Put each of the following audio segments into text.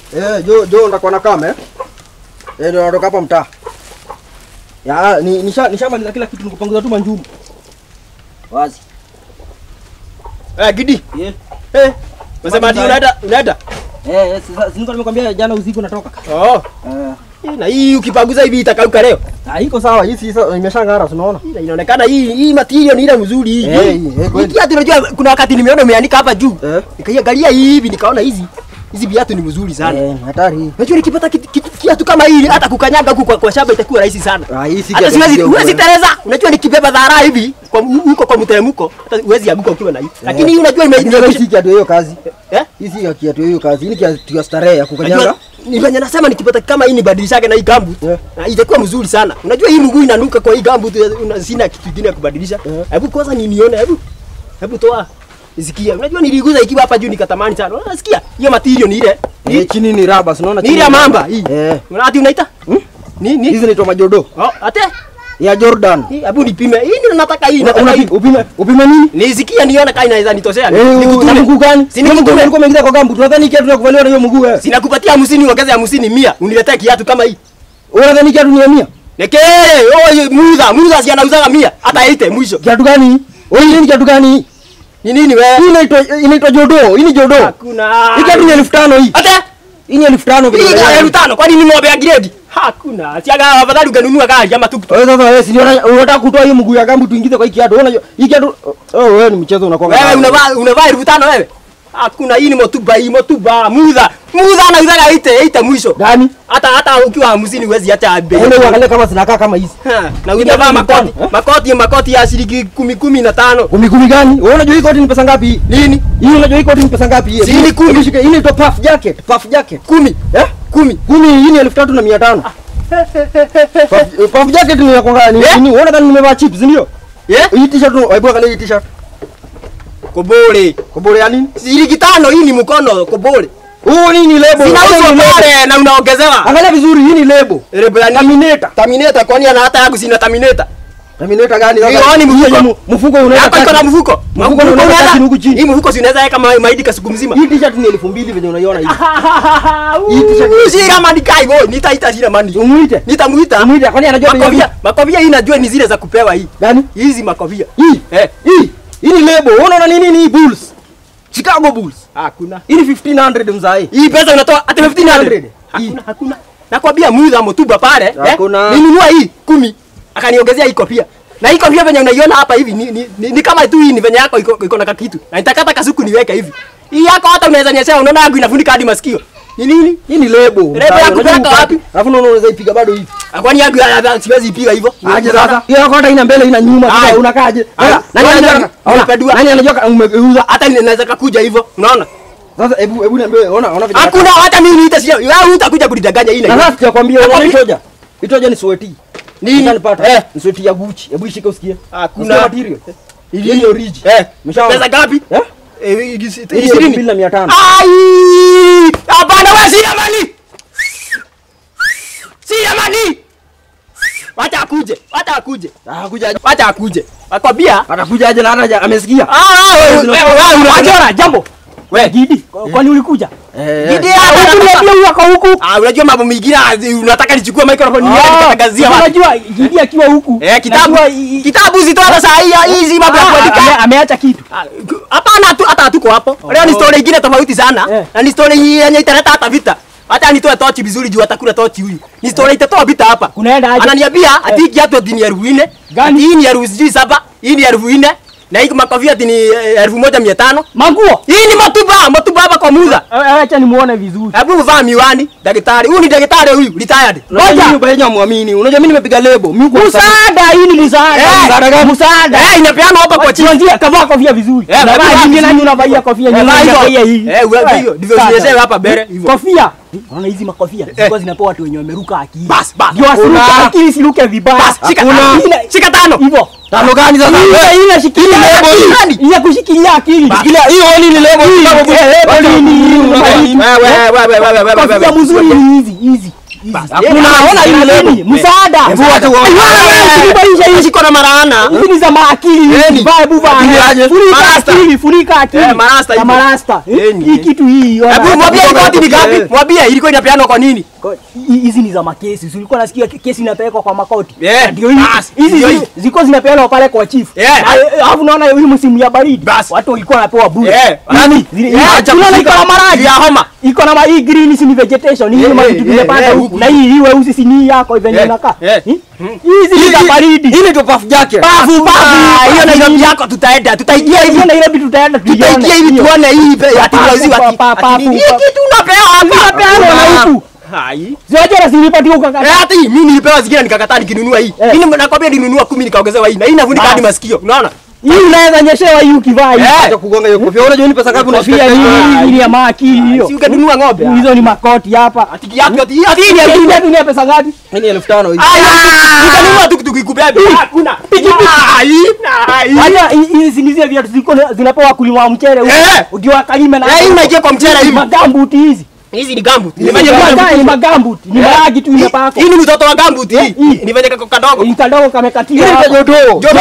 Eh, jo jo ndakuwa na kame. Eh, ndio natoka hapa mtaa. Ya, ni nisha nishamaliza kila kitu nikupanguza tu manjumu. Wazi. Eh, Gidi. Yeah. Eh. Unasema ati unaenda unaenda? Eh, eh, sasa si nilikuwa nimekwambia jana usiku natoka. Oh. Eh. Na hii ukipanguza hivi itakauka leo. Ah, iko sawa. Hii si sasa imeshangara, unaona? Ila inaonekana hii hii material ni ile mzuri hii. Eh, hii, eh, kweli. Hii kiatu unajua kuna wakati nimeona umeandika hapa juu. Eh. Nikaiangalia hivi nikaona hizi hizi viatu ni mzuri sana. Eh, hatari hii. Unajua nikipata kit- kit- kiatu kama hii hata kukanyaga huku kwa, kwa shamba itakuwa rahisi sana. Ah, hii si Hata kiatu siwezi kidogo, huwezi eh. tereza. Unajua nikibeba dhara hivi kwa huko kwa mteremko hata huwezi anguka ukiwa na hii. Lakini hii unajua ime Hii si kiatu hiyo kazi. eh? Hii si kiatu hiyo kazi. Hii ni kiatu ya starehe ya kukanyaga. Unajua ni venye nasema nikipata kama hii nibadilishage na hii gambut Yeah. na itakuwa mzuri sana. Unajua hii mguu inanuka kwa hii gambut una- sina kitu kingine ya kubadilisha. Yeah. Hebu kwanza ni nione hebu. Hebu toa. Sikia. Unajua niliguza ikiwa hapa juu nikatamani sana. Unasikia? Hiyo material ni ile. Ni Eh, chini ni raba, si unaona? ni chini ile ya ni mamba raba. hii. Eh. Unaona ati unaita? Hmm? Ni ni. Hizi zinaitwa majodo. Oh, ate. Ya Jordan. Hii hebu nipime. Hii ndio nataka hii. Una- Nataka hii. unapi- Upime upime nini? Nisikia nione kama inaweza nitoshea. Eh, na Nikutume. mguu gani? Si nikutume. Ulikuwa umeingiza kwa gambu. Tunadhani kiatu ya kuvaliwa na hiyo mguu wewe. Sinakupatia hamsini ongeza hamsini mia. Uniletee kiatu kama hii. Unadhani kiatu ni ya mia? Nekee, oye, muuza, muuza si anauzaga mia, hata ite mwisho. Kiatu gani? Wewe hii ni kiatu gani? Ni nini wewe? Hii inaitwa inaitwa jodo. Hii ni jodo. Hakuna. Hii kiatu ni elfu tano hii. Hata Hii ni elfu tano hii vile. gari elfu tano kwani ni ng'ombe ya grade? Hakuna. Siaga afadhali ungenunua gari ama tuktuk. Wewe sasa wewe si ndio una- unataka kutoa hii mguu ya gambu tuingize kwa hii kiatu. Wewe unajua hii kiatu oh wewe ni mchezo unakuwa. Wewe unavaa unavaa elfu tano wewe? Hakuna, hii ni motuba, hii motuba, muuza. Muuza anauzaga ite, ite mwisho. gani? Hata hata ukiwa hamsini huwezi hata bei. Wewe uangalie kama zinakaa kama hizi. Ha, Na Hii unavaa ni makoti, mtano, eh? makoti makoti ya shilingi kumi kumi na tano. Kumi kumi gani? Wewe unajua hii koti ni pesa ngapi hii? Nini? Hii unajua hii koti ni pesa ngapi hii? Si ni kumi. Hebu shika, Hii inaitwa puff jacket, puff jacket. Kumi. Eh? Kumi. Kumi hii ni elfu tatu na mia tano. Puff- Puff jacket ni ya kwanga ni Eh? nini? Unaona kama nimevaa chips ndio? Yeah? Hii t-shirt hebu angalia hii t-shirt. Kobole. Kobole ya nini? Shilingi tano hii ni mkono kobole. Huu nini ni lebo? Zinauzwa Hii ni lebo. pale na unaongezewa. Angalia vizuri hii ni lebo. Lebo ya nini? Terminator. Terminator kwani ana hata yangu sina Terminator. Terminator gani? Hiyo Sasa ni hii mfuko. yenye mu- Mfuko unaweka Yako iko na kati. mfuko. Mfuko Mfuko unaweka unaweza- kati huku chini. Hii mfuko si unaweza weka ma- mahindi kasiku mzima. Hii t-shirt ni elfu mbili venye unaiona hivi. Hii t-shirt Hii si kama ni kai boy, nitaita jina mani. Umuite. Nitamuita. Umuite kwani anajua bei ya Makovia, makovia hii najua ni zile za kupewa hii. Gani? Hizi makovia. Hii. Eh, Hii. Hii ni lebo. Unaona nini ni Bulls? Chicago Bulls. hakuna. Hii ni 1500 mzai. Hii pesa unatoa hata 1500. Hii. Hakuna, hakuna. Nakwambia muuza motuba pale, eh? Hakuna. Ninunua hii 10. Akaniongezea hii kofia. Na hii kofia venye unaiona hapa hivi ni, ni, ni, ni kama tu hii ni venye yako iko, iko na kakitu. Na nitakata kasuku niweke hivi. Hii yako hata unaweza nyeshea unaona yangu inafunika hadi masikio. Ni nini? Hii ni lebo. Lebo ya kupeleka wapi? Alafu unaona unaweza ipiga bado hivi. Ah, Kwani yangu ya- ya- siwezi ipiga hivyo. Aje sasa. Hiyo yako hata ina mbele ina nyuma. Ai. Sasa unakaaje? Ai. Sasa, Nani Kwani anajua? nani- Ona, nimepedua? Nani anajua kama umegeuza? Hata ninaweza kakuja hivyo. Unaona? Sasa hebu hebu niambie ona ona vile. Hakuna hata mimi niita sio. Wewe utakuja kunidanganya hii na Na hii. sasa sijakwambia unaona Nakwambia- itoja. Itoja ni sweti. Nini? Unanipata? Eh. Ni sweti ya Gucci. Hebu ishike usikie. Hakuna. Usikie material. Hii ni origi. Eh, Umeshaona? pesa ngapi? Eh? Eh, Hii ni elfu ishirini. mbili na mia tano. Ai! Hapana wewe si amani. Si amani. Wacha akuje. Wacha akuje. Ah, kuja aje. Wacha akuje. Wakwambia Atakuja aje na hata haja- amesikia. Ah, wewe wewe wewe unajua jambo. Wewe Gidi, kwani ulikuja? Eh. Gidi eh. hapa Huku niambia huyu ako huku. Ah, unajua mambo mengine ah, unataka nichukue microphone niende Ah, nikatangazia wapi? Unajua Gidi akiwa huku. Eh, kitabu najua i- i- kitabu zitoa saa hii hizi mambo ya Ah, ame- kuandika. ameacha kitu. Ah, Hapana tu hata hatuko hapo. Leo ni story ingine tofauti sana. Eh. Na ni story yenye italeta hata vita. Hata nitoe tochi vizuri juu atakula tochi huyu. Ni story itatoa vita hapa. Kunaenda aje? Ananiambia ati kiatu ati ni elfu nne. Gani? Hii ni elfu sijui saba. Hii ni elfu nne. Na hii makofia ati ni eh, elfu moja mia tano. Manguo. Hii ni matuba, matuba hapa kwa muza. Eh, Acha nimuone vizuri. Hebu vaa miwani, daktari. Huyu ni daktari huyu, retired. Unajua Ngoja. mimi bado muamini. Unajua mimi nimepiga lebo. Mimi kwa sababu Msaada, hii ni msaada. Eh, Msaada gani? Msaada. Eh, inapeana hapa kwa chini. Tuanzie kavaa kofia vizuri. Eh, Unavaa vaa hivi vizuri. nani unavalia kofia Eh, nyingine vaa hivyo. unavalia hii. Eh, wewe hiyo, ndivyo sasa. zinyeshewe hapa mbele, hivyo. Kofia. Unaona hizi makofia zilikuwa zinapewa watu wenye wameruka akili. Bas, bas. Ndio asiruke Una- akili siruke vibaya. Bas, shika Una- tano. ile- Shika tano. Hivyo. tano gani sasa? Ile ile shikilia Hii lebo hii. akili. Ile kushikilia akili. Shikilia hiyo oni ni lebo. Hii, Kitabu eh, lebo Wacha- hii ni- hii, Unajua- hii. Wewe wewe wewe wewe wewe Kofia wewe. mzuri ni hizi hizi. Bas, Hakuna, eh, ona hii eh, nini? eh, Msaada. Hebu wacha uone. Usibaisha hii. Shiko na maana. Hizi ni za maakili. Eni. Vibe bana. Akili aje? Funika Marasta. akili, funika akili. Eh, marasta Na hivyo. marasta. Eh, Eni. Hii kitu hii. ona. Hebu mwambie Hata ripoti ni kugonga ngapi? kofi. Mwambie ilikuwa inapeanwa kwa nini? Hi- hizi ni za makesi. Si ulikuwa nasikia ke- kesi inapelekwa kwa makoti? Eh, Ndio hizi. bas, Hizi ndio zi- hii. zilikuwa zinapeanwa pale kwa chief. Eh. Na, eh, Alafu naona hii msimu ya baridi. Bas. Watu walikuwa wanapewa bure. Eh, Nani? Zile- Eh, hii- acha Unaona iko kushika. na maradhi. Ya homa. Iko na ma hii green si ni vegetation. Hii Eh, ni eh, mavitu eh, tumepanda eh, huku. huku. Na hii hii weusi si ni yako hivi Eh, inakaa. eh. Hi? Hizi ni za baridi. Hii ni puff jacket. Bafu bafu. Hiyo Nairobi yako tutaenda. Tutaingia hivi. Hiyo Nairobi tutaenda tuione. Tutaingia hivi Hiyo. tuone hii pe- ati Pafu, wazi pa- waki. pa- ati pafu, nini? Hii pa- kitu unapewa hapa. Zinapeanwa na huku. Hai. Zote na zilipatiwa ukakata. Eh, hata hii mimi nilipewa zingine nikakataa nikinunua hii. Eh. Hii ni- nakwambia nilinunua 10 nikaongezewa hii. Na hii nafunika Bas. hadi masikio. Unaona? Hii unaweza nyeshewa hii ukivaa hii. Eh. Acha kugonga hiyo kofia. Unajua ni pesa ngapi Kofia unashika hii hiyo? hii ni ya maakili hiyo. Si ungenunua ng'ombe. Hizo ni makoti hapa. Ati kiatu ati ati hii ni Hii ya hii mimi. viatu ni ya pesa ngapi? Hii ni elfu tano hizi. Utanunua tukutuku ikubebe. Hakuna. Hai. Hai. Hata hii- hizi ni zile viatu ziko zinapewa kulima wa mchele huko. Eh. Ukiwa kalime na Eh, hii unaingia kwa mchele hivi. magambuti hizi. Hizi ni gambut. Ni Nimefanya magambuti, ni magambuti. Ni maragi tu imepakwa. Hii ni mtoto wa gambut hii. hii. Nifanye kako kadogo. Ni kadogo kamekatiwa. Hii hapa. inaitwa jodoo. Jodoo.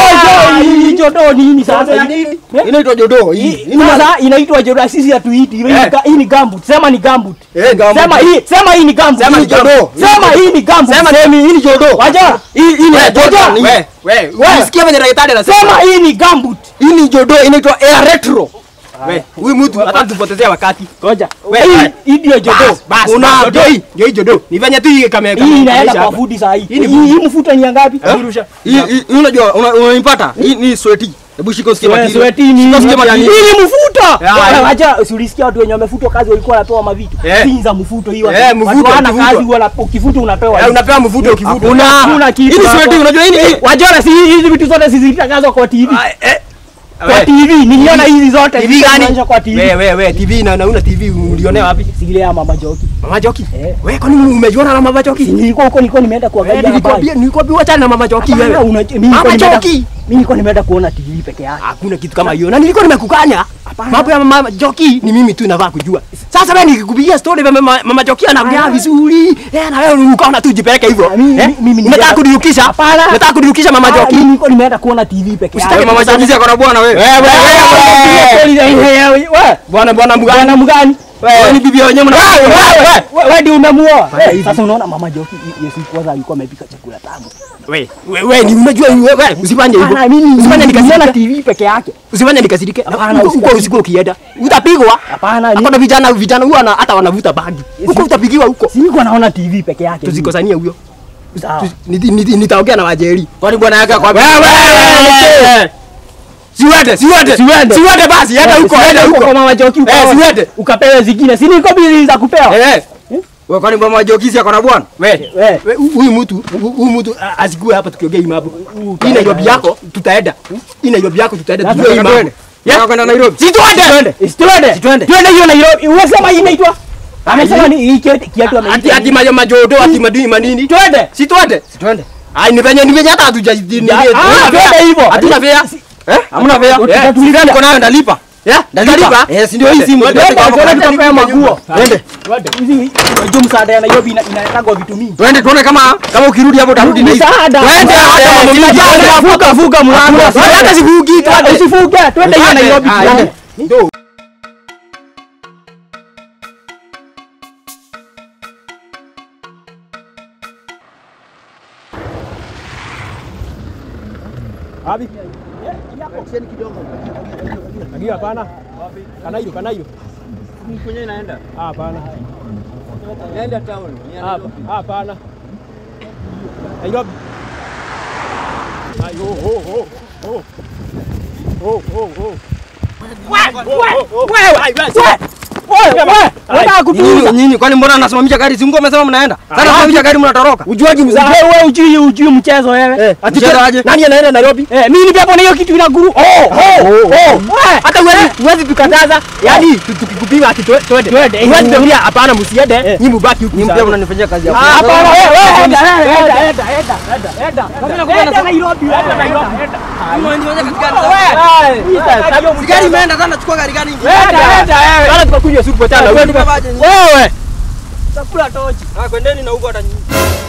Hii jodoo ni nini sasa? ya Hii- nini? Eh? Inaitwa jodoo. Hii. Hii ni maza inaitwa jodoo sisi hatuiti. Hii ni Eh. ga- Hii ni gambut. Sema ni gambut. Eh, gambut. Sema hii, sema hii ni gambut. Sema Hii ni jodoo. Sema hii ni gambut. Sema Semi hii ni jodoo. Wacha. Hii hii ni We, Jordan. Hii- we, we, unasikia venye daktari anasema? Sema hii ni gambut. Hii ni jodoo inaitwa Air Retro. We, huyu mtu hata tupotezea wakati. Ngoja. We, Hii we. hii ndio jodoo. Bas, bas, Una- bas, jodo hii, ndio hii jodo. Ni venye tu hii kame kame- Hii inaenda kameisha kwa hapa. fudi saa hii. Hii ni Hii hii mfuta ni ya ngapi? Kurusha. Hii hii hii unajua una- unaipata? Hii ni sweaty. Hebu shika usikie Swe- material. sweti ni Shika usikie material. hii ni mfuta. Ya, Wewe hii. Wacha si ulisikia watu wenye wamefutwa kazi walikuwa wanapewa mavitu. Eh. Hii za mfuto hii watu. Eh, watu mfuto, hawana mfuto. kazi wala ukifuta unapewa. Eh, hii. unapewa mvuto ukivuta. Hakuna. Hakuna kitu Hii ni hapo. sweaty unajua hii ni Wajua si hizi vitu zote zilitangazwa kwa TV. Ah, eh. Kwa We, TV niliona hizi zote TV zilionyeshwa gani? kwa TV. We, we, we, TV na na una TV ulionea wapi? Zile ya mama Joki. Mama Joki. Eh. We, kwani umejiona na Mama Joki? Nilikuwa huko nilikuwa nimeenda Eh, kuangalia habari. nilikwambia nilikwambia achana na Mama Joki Hapana, wewe. una- mimi nilikuwa Mama nimeenda- Joki. Mimi nilikuwa nimeenda kuona TV peke yake. Hakuna kitu kama hiyo. Na nilikuwa nimekukanya. Mambo ya Mama Joki ni mimi tu nafaa kujua. Sasa wewe nikikupigia story ya Mama, Mama Joki anaongea Ah. vizuri. Eh, na wewe ukaona tu jipeleke hivyo. Ah, mimi- Eh? mimi nilienda- Unataka kunirukisha? Hapana. Unataka kunirukisha Mama Ah, Joki? Mimi nilikuwa nimeenda kuona TV peke Usitake yake. Mama Joki ako na bwana wewe. Wewe, wewe, wewe. Wewe Bwana bwana mgani? bwana mgani? Wewe ni bibi ya wenyewe mna. Wewe ndio umemuoa. Fanya Eh, hivi. Sasa unaona mama Joki Yesu kwanza alikuwa amepika chakula tamu. We, we, we, ni unajua wewe, we, usifanye hivyo. Hapana, mimi Usifanye niliona nikasirike. TV peke yake. Usifanye nikasirike. Hapana, Huko- Huko usikasirike. usiku ukienda. Utapigwa. Hapana, ni- Hapana vijana vijana huwa na- hata wanavuta bangi. Huko utapigiwa huko. Si nilikuwa naona TV peke yake. Tusikosanie huyo. Sawa. Tu- niti- niti- Nitaongea na wajeri. Kwani bwana yake kwa Wewe! Siwende, siwende. Siwende. Siwende basi, enda huko, enda Huko huko. kwa mama Joki Eh, ukaona. siwende. Ukapewa zingine. Si niko bizi za kupewa. Eh. Wewe kwani mama Joki si ako na bwana? We, Eh. we, huyu mtu, hu- huyu mtu a- asikue hapa tukiongea hii mambo. Hii Nairobi yako tutaenda. Hii Nairobi yako tutaenda Lazima tujue hii mambo. Twende. Yeah. Nataka kwenda Nairobi. Si tuende. Twende. Twende. Twende hiyo Nairobi. Unasema hii inaitwa? Amesema ni hii kiatu kiatu Ati ameita. ati majo majodo ati madini manini. Twende. Si tuende. Twende. Ai ni venye ni venye hata hatuja ni- Ah, hatuna twende fare. hivyo. Hatuna fare. Eh? Hamna fare? Eh, Tutatuliza niko nayo ndalipa. Yeah, Ndalipa. Eh, si ndio hii simu. Twende, Tutapeka hapo. Twende tukapea maguo. Twende. Hizi unajua msaada ya Nairobi ina- inaletagwa vitu mingi. Twende tuone kama kama ukirudi hapo utarudi na hizi. Msaada. Twende hata mama mimi. Msaada. Vuka vuka mlango. Hata sivuki twende. Usivuke. Twende hiyo Twende. Nairobi. Ah, tuone. twende. Wapi? Agia hapana. Kanairo, Kanairo. Kwenye inaenda. Ah, hapana. Naenda town. Ah, hapana. Nairobi. Ayo, ho, ho, ho. Ho, ho, ho. Unataka kutuuza? Nyinyi nyinyi kwani mbona nasimamisha gari? Si mko amesema mnaenda. Sasa nasimamisha gari mnatoroka. Ujuaji mzaa. Wewe ujui ujui mchezo wewe. Ati tena aje? Nani anaenda Nairobi? Eh, mimi nipepo na hiyo kitu ina guru. Oh, oh, oh. Hata huwezi huwezi tukataza. Yaani tu- tukikupima ati twe- twende. Twende. Huwezi tuambia hapana msiende. Nyinyi mbaki huku. Nyinyi sasa. pia mnanifanyia kazi Ah, hapo. hapana wewe, wewe enda, enda, enda, enda, enda, enda. Enda Nairobi, enda Nairobi. Wewe, Gari imeenda sana chukua gari gani? enda, enda, wewe. Bana tukakunywa supu tena. Wewe Wewe tukabaje? Wewe. Utakula tochi. Ah, kwendeni na huko hata nyinyi.